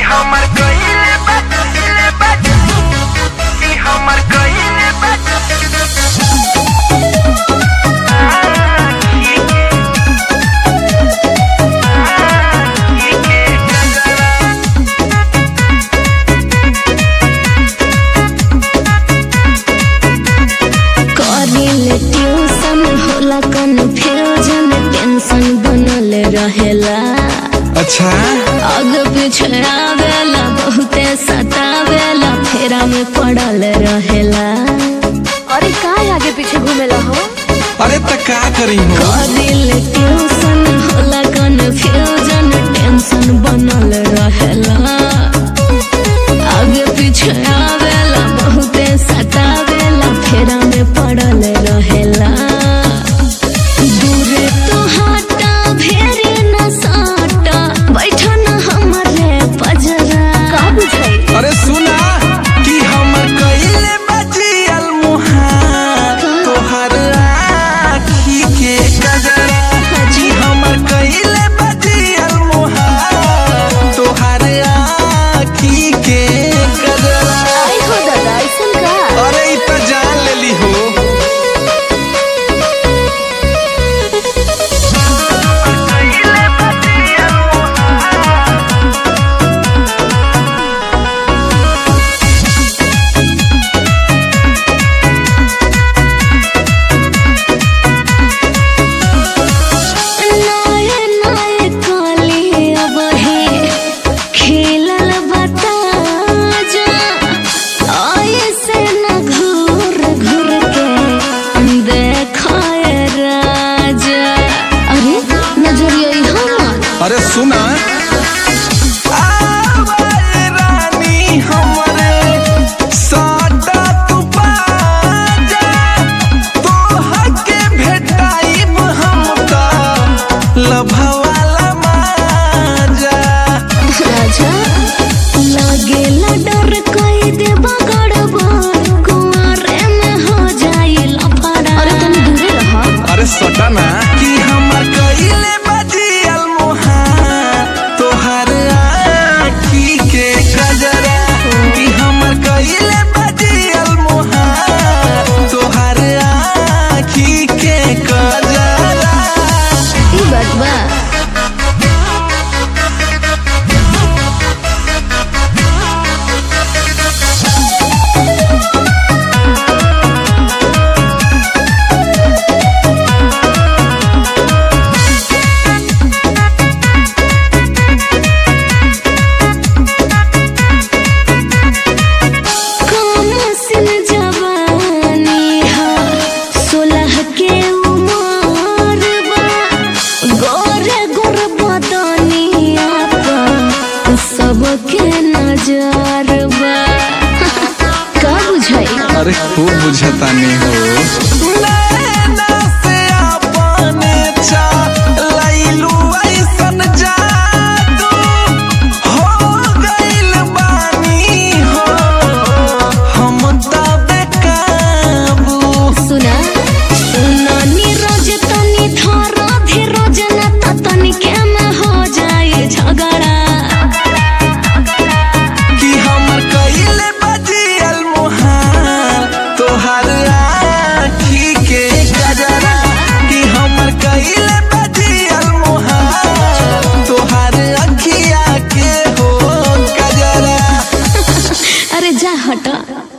हमर कइले बा कइले बा ई हमर कइले बा करिल ट्यूशन होला कन्फ्यूजन टेंशन बनल रहेला अच्छा आगे पीछे आवेला बहुते सतावेला फेरा में पड़ल रहेला अरे का आगे पीछे घूमेला हो अरे त का करी हो करिल ट्यूशन होला कन्फ्यूजन टेंशन बनल रहेला आगे पीछे आवेला बहुते सतावेला फेरा में पड़ल रहेला दूरे तो हटा भेरे न साटा बैठा न हमरे पजरा का बुझाई अरे सुना कि हमर कइले बजियल मुहार तोहर आँखी के कजरा कि हमर कइले बजियल मुहार तोहर आँखी के कजरा आई हो दादा ऐसन का अरे इ त जान लेली हो कइले बा दिया नाये नाये काली अब हे खेलल बता जा आये से न घूर घूर के देखाए राजा अरे नजरिया यहाँ अरे सुना आवाज रानी हमरे साटा तू बाजा तोहर के भेटाइब हम त लभवाला माजा राजा लागेला डर कई देबा गड़बड़ कुआरे में हो जाई लफड़ा अरे तुम दूरे रहा अरे सटा ना कि हमर कइले बजियल मुहार तोहर आँखी के कजरा कि हमर कइले बजियल मुहार तोहर आँखी के कजरा ई बात बा कम सिन जवानी हा सोलह के उमर बा गोरे गोर बदनिया पर सबके नजर बा का बुझाई अरे खूब बुझतानी हो नैना से अपने चलैलू ऐसन जादू हो गइल बानी हो हम त बेकाबू सुना सुना नीरज तनी थारा धीरज न त तनिके में हो जाए झगड़ा कि हमर कइले बजियल मुहार तोहर आँखी के गजरा कि हमर कइले बजियल मुहार तोहर अखिया के हो गजरा अरे जा हटा